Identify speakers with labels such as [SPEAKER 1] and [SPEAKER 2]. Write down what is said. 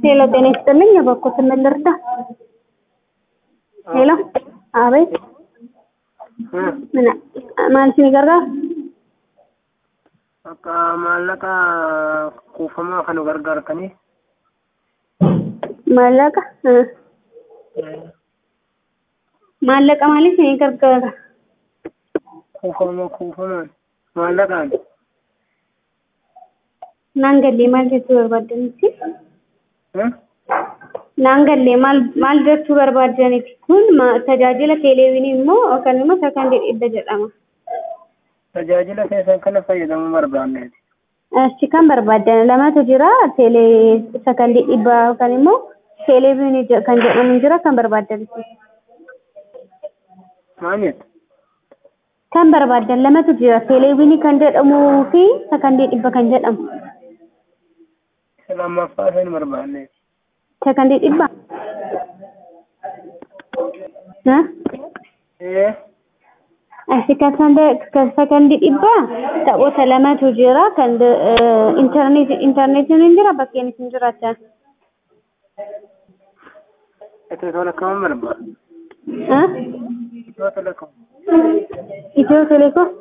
[SPEAKER 1] ሄሎ ጤና ይስጥልኝ የበኩትን ምን ልርዳ? ሄሎ አቤት ምን ማንቺ gargaara?
[SPEAKER 2] Akka maallaqa kuufamaa kan gargaartanii
[SPEAKER 1] maallaqa maallaqa maaliif ni gargaara?
[SPEAKER 2] kuufama kuufamaan maallaqaan
[SPEAKER 1] naan gallee maal jechuu barbaaddanitti? naan gallee maal maal jechuu barbaaddanitti kun ma- tajaajila teeleewinii immoo yookaan immoo sakandii dhibba jedhama.
[SPEAKER 2] tajaajila keessan kana fayyadamuu barbaanneeti.
[SPEAKER 1] Achi kan barbaadan lamatu jira teelee sakandii dhibba yookaan immoo teeleewinii je- kan jedhamu jira kan barbaaddanitti.
[SPEAKER 2] Maal jettu?
[SPEAKER 1] Kan barbaadan lamatu jira teeleewinii kan jedhamuu fi sakandii dhibba kan jedhamu.
[SPEAKER 2] Isa lammaffaa isa hin barbaanneeti.
[SPEAKER 1] Sakandii dhibba? Ha?
[SPEAKER 2] Ee
[SPEAKER 1] Asi kan sakandii dhibba taphoota lamatu jira kan intarneetii intarneetiin hin jira bakkeen isin jiraachaa.
[SPEAKER 2] itti tola kaman barbaadu.
[SPEAKER 1] Ha?
[SPEAKER 2] Itoo tola kaman.
[SPEAKER 1] Itiyoo telekoom?